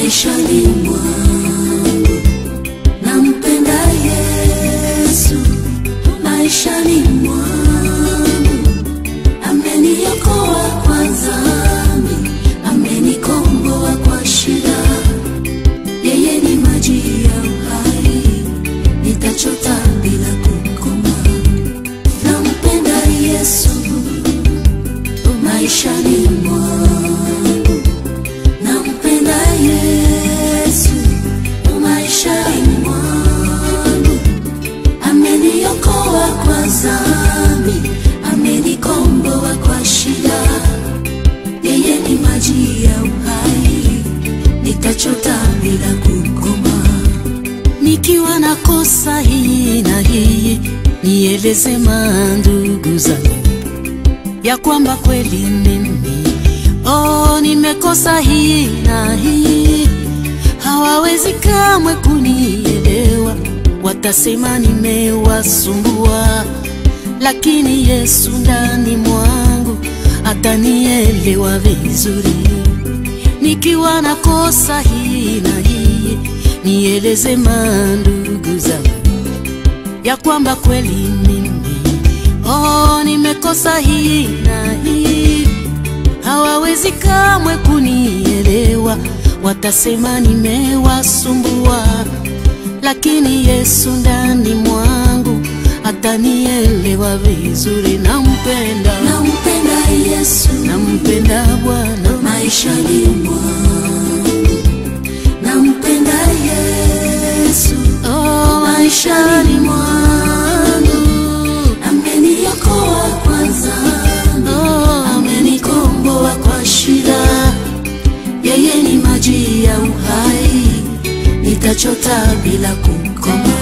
maishani mwangu. Nampenda Yesu maishani mwangu, ameniokoa kwa dhambi, amenikomboa kwa shida. Yeye ni maji ya uhai, nitachota bila kukoma. Nampenda Yesu maishani mwangu, nampenda Yesu maishani mwangu, ameniokoa kwa dhambi, amenikomboa kwa shida. Yeye ni maji ya uhai, nitachota bila kukoma. Nikiwa na kosa hii na hii, nieleze mandugu zangu ya kwamba kweli mimi oh, nimekosa hii na hii, hawawezi kamwe kunielewa, watasema nimewasumbua, lakini Yesu ndani mwangu atanielewa vizuri. Nikiwa na kosa hii na hii, nieleze mandugu zangu ya kwamba kweli mimi oh, nimekosa hii na hii, hawawezi kamwe kunielewa, watasema nimewasumbua, lakini Yesu ndani mwangu atanielewa vizuri. Nampenda, Nampenda Yesu nampenda Bwana maishani mwangu, nampenda Yesu oh, maishani mwangu, ameniokoa kwa dhambi, oh, amenikomboa kwa shida. Yeye ni maji ya uhai, nitachota bila kukoma.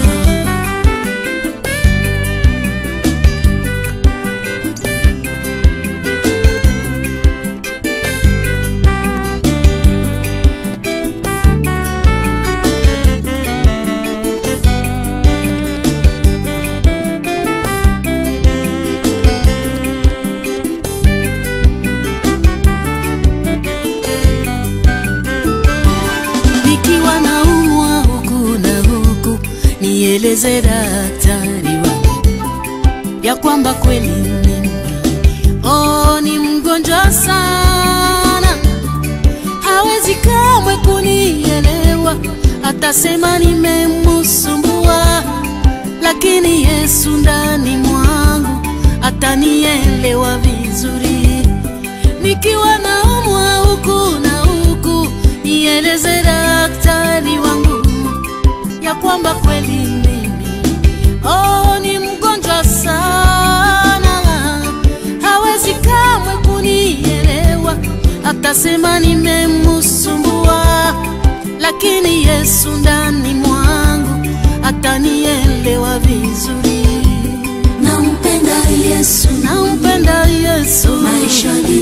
nikiwa naumwa huku na huku, nieleze daktari wangu ya kwamba kweli mimi oh, ni mgonjwa sana, hawezi kamwe kunielewa, atasema nimemusumbua, lakini Yesu ndani mwangu atanielewa vizuri nikiwa naumwa huku na huku, nieleze daktari wangu ya kwamba kweli mimi oh, ni mgonjwa sana, hawezi kamwe kunielewa, atasema nimemusumbua, lakini Yesu ndani mwangu atanielewa vizuri. nampenda Yesu Nampenda Yesu maishani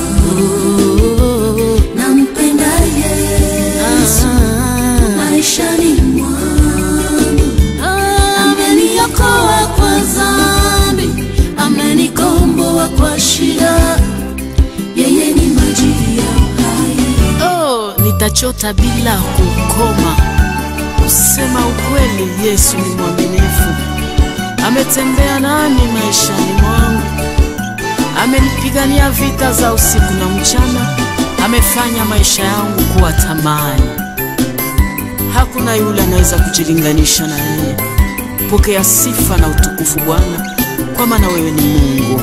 mwangu, nampenda Yesu maishani mwangu, ameniokoa kwa dhambi, amenikomboa kwa shida, yeye ni maji ya uhai. Oh, nitachota bila kukoma. Kusema ukweli, Yesu ni mwaminifu. Ametembea nami maishani mwangu, amenipigania vita za usiku na mchana, amefanya maisha yangu kuwa tamani. Hakuna yule anaweza kujilinganisha na yeye. Pokea sifa na utukufu Bwana, kwa maana wewe ni Mungu.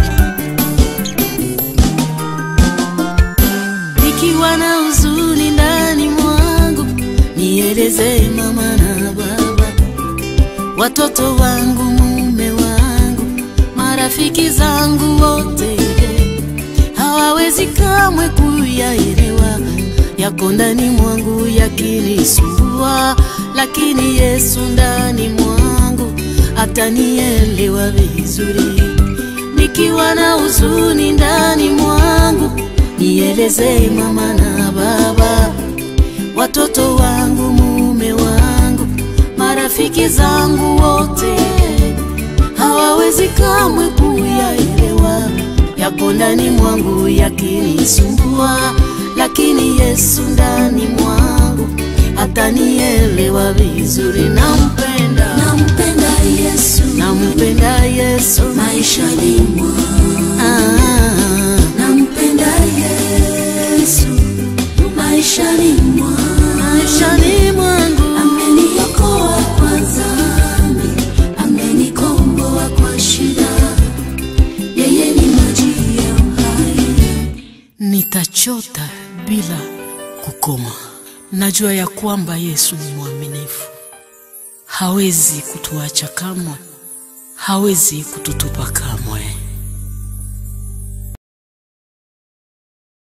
nikiwa na huzuni ndani mwangu, nieleze mama na baba, watoto wangu, mume wangu, marafiki zangu wote, hawawezi kamwe kuyaelewa yako ndani mwangu yakinisumbua, lakini Yesu ndani mwangu atanielewa vizuri nikiwa na huzuni ndani mwangu, nieleze mama na baba, watoto wangu, mume wangu, marafiki zangu wote, hawawezi kamwe kuyaelewa yako ndani mwangu yakinisumbua, lakini Yesu ndani mwangu wangu atanielewa vizuri. Nampenda, nampenda Yesu nampenda Yesu maishani mwangu, ah, nampenda Yesu maishani mwangu, maishani mwangu ameniokoa kwa dhambi, amenikomboa kwa shida, yeye ni maji ya uhai. nitachota bila kukoma. Najua ya kwamba Yesu ni mwaminifu, hawezi kutuacha kamwe, hawezi kututupa kamwe.